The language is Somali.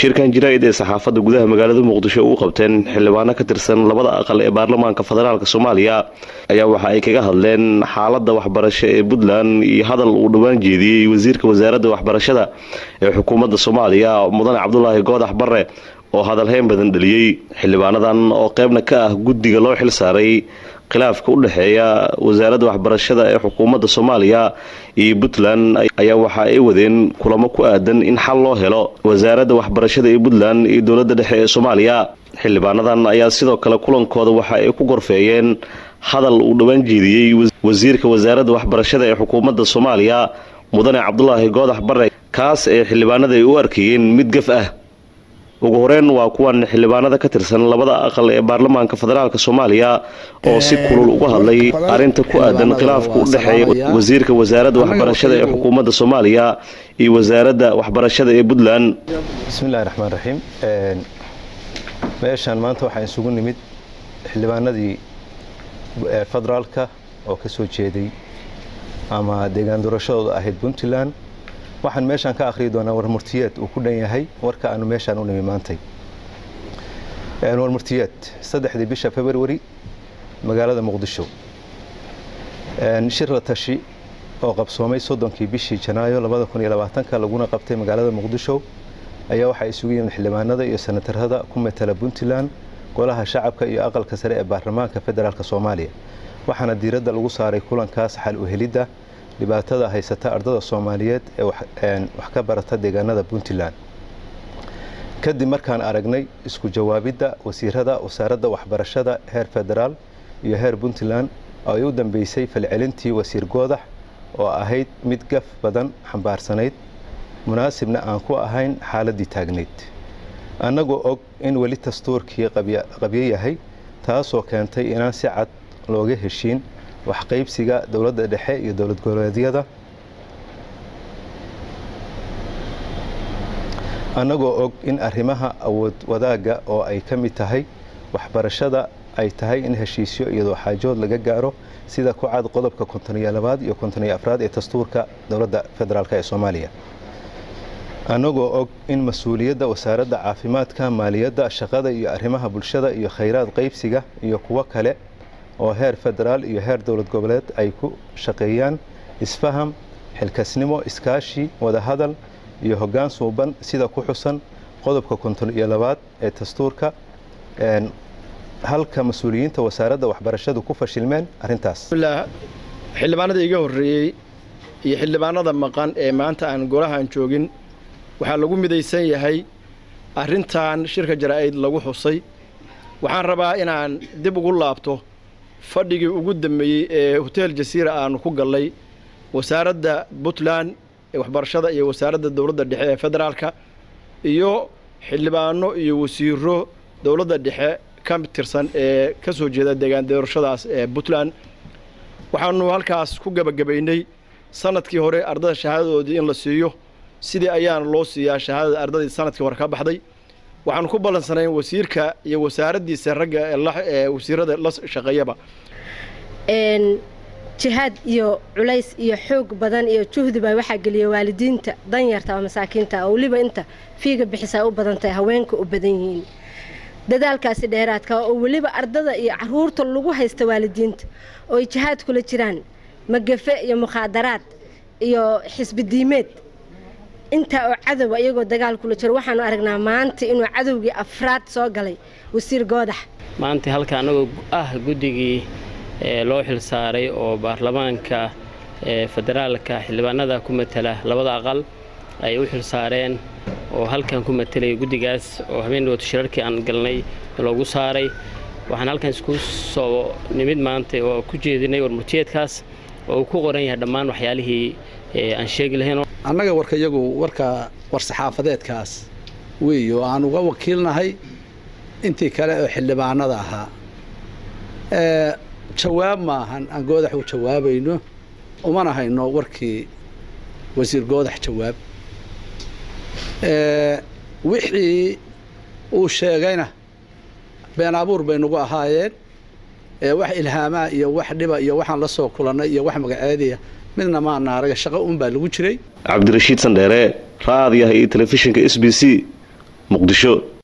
shirkan jaraa'id ee saxaafadda gudaha magaalada muqdisho u qabteen xildhibaano ka tirsan labada aqal ee baarlamaanka federaalk soomaaliya ayaa waxa ay kaga hadleen xaaladda waxbarasho ee puntland iyo hadal uu dhowaan jeediyey wasiirka wasaaradda waxbarashada ee xukuumadda soomaaliya mudane cabdulaahi goodax barre oo hadalheyn badan dhaliyey xildhibaanadan oo qeybna ka ah guddiga loo xil saaray khilaafka u dhexeeya wasaaradda waxbarashada ee xukuumadda soomaaliya iyo puntland ayaa waxa ay wadeen kulamo ku aadan in xal loo helo wasaaradda waxbarashada ee puntland iyo dowladda dhexe ee soomaaliya xildhibaanadan ayaa sidoo kale kulankooda waxa ay ku gorfeeyeen hadal uu dhowaan jeediyey wasiirka wasaaradda waxbarashada ee xukuumadda soomaaliya mudane cabdulaahi goodax barre kaas ee xildhibaanada ay u arkayeen mid gaf ah ugu horeyn waa kuwan xildhibaanada ka tirsan labada aqal ee baarlamaanka federaalk soomaaliya oo si kulul uga hadlay arrinta ku aadan khilaafka u dhexeeya wasiirka wasaaradda waxbarashada ee xukuumadda soomaaliya iyo wasaaradda waxbarashada ee puntland bismillahi raxmaan raxiim meeshaan maanta waxaa isugu nimid xildhibaanadii federaalka oo ka soo jeeday ama deegaan doorashadooda ahayd puntland waxaan meeshaan ka akhriyi doonaa warmurtiyeed uu ku dhan yahay warka aanu meeshaan u nimi maantay warmurtiyeed saddexdii bisha februari magaalada muqdisho shir la tashi oo qabsoomay soddonkii bishii janaayo labada kun iyo labaatanka laguna qabtay magaalada muqdisho ayaa waxaa isugu yimid xildhibaanada iyo senatarada ku matala puntland golaha shacabka iyo aqalka sare ee baarlamaanka federaalk soomaaliya waxaana diiradda lagu saaray kulankaas xal u helidda dhibaatada haysata ardada soomaaliyeed ee wax ka barata deegaanada puntland kadib markaan aragnay isku jawaabidda wasiirada wasaaradda waxbarashada heer federaal iyo heer puntland oo ay u dambeysay falcelintii wasiir goodax oo ahayd mid gaf badan xambaarsanayd munaasibna aan ku ahayn xaaladdii taagnayd annagoo og in weli dastuurkii qabyo yahay taasoo keentay inaan si cad looga heshiin waxqaybsiga dowladda dhexe iyo dowlad goboleedyada annagoo og in arrimaha awood wadaagga oo ay ka mid tahay waxbarashada ay tahay in heshiisyo iyadoo xaajood laga gaaro sida ku cad qodobka kontoniyo labaad iyo kontoniyo afraad ee dastuurka dowladda federaalk ee soomaaliya annagoo og in mas-uuliyadda wasaaradda caafimaadka maaliyadda shaqada iyo arrimaha bulshada iyo khayraad qaybsiga iyo kuwo kale oo heer federaal iyo heer dowlad goboleed ay ku shaqeeyaan isfaham xilkasnimo iskaashi wadahadal iyo hoggaan suuban sida ku xusan qodobka konton iyo labaad ee dastuurka halka mas-uuliyiinta wasaaradda waxbarashadu ku fashilmeen arrintaas xildhibaanada iga horreeyey iyo xildhibaanada maqan ee maanta aan golahan joogin waxaa lagu midaysan yahay arrintan shirka jaraa'id lagu xusay waxaan rabaa inaan dib ugu laabto fadhigii ugu dambeeyey ee hotel jasiira aanu ku gallay wasaaradda puntland ee waxbarashada iyo wasaaradda dowladda dhexe ee federaalka iyo xildhibaano iyo wasiiro dowladda dhexe ka tirsan ee ka soo jeeda deegaan doorashadaas ee puntland waxaanu halkaas ku gebagabaynay sanadkii hore ardada shahaadadoodii in la siiyo sidii ayaana loo siiyaa shahaadada ardadii sanadkii hore ka baxday waxaanu ku ballansanayn wasiirka iyo wasaaraddiisa ragga ee wasiirada la shaqeeyaba jihaad iyo culays iyo xoog badan iyo juhdiba waxaa geliya waalidiinta danyarta oo masaakiinta oo weliba inta fiiga bixisaa u badan tahay haweenka u badan yihiin dadaalkaasi dheeraadka oo weliba ardada iyo caruurta lagu haysta waalidiinta oo ay jihaad kula jiraan magafe iyo mukhaadaraad iyo xisbidiimeed intaa oo cadowa iyagoo dagaal kula jiro waxaanu aragnaa maanta inuu cadowgii afraad soo galay wasiir goodax maanta halka annagoo ah guddigii loo xil saaray oo baarlamaanka federaalka xildhibaanada ku matala labada aqal ay u xil saareen oo halkan ku matelaya guddigaas oo habeen dhawaato shirarkii aan galnay loogu saaray waxaan halkan isku soo nimid maanta oo ku jeedinay warmurtiyeedkaas oo uu ku qoran yahay dhammaan waxyaalihii aan sheegi lahayn annaga warka iyagu warka war-saxaafadeedkaas weey oo aan uga wakiilnahay intii kale oo xildhibaanada ahaa jawaab maahan aan goodax u jawaabayno umana hayno warkii wasiir goodax jawaab wixii uu sheegayna been abuur bay nagu ahaayeen wax ilhaamaa iyo wax dhiba iyo waxaan la soo kulannay iyo wax magaceediya midna maana araga shaqo un baa lagu jiray cabdirashiid sandheere raadiyaha iyo telefishinka s b c muqdisho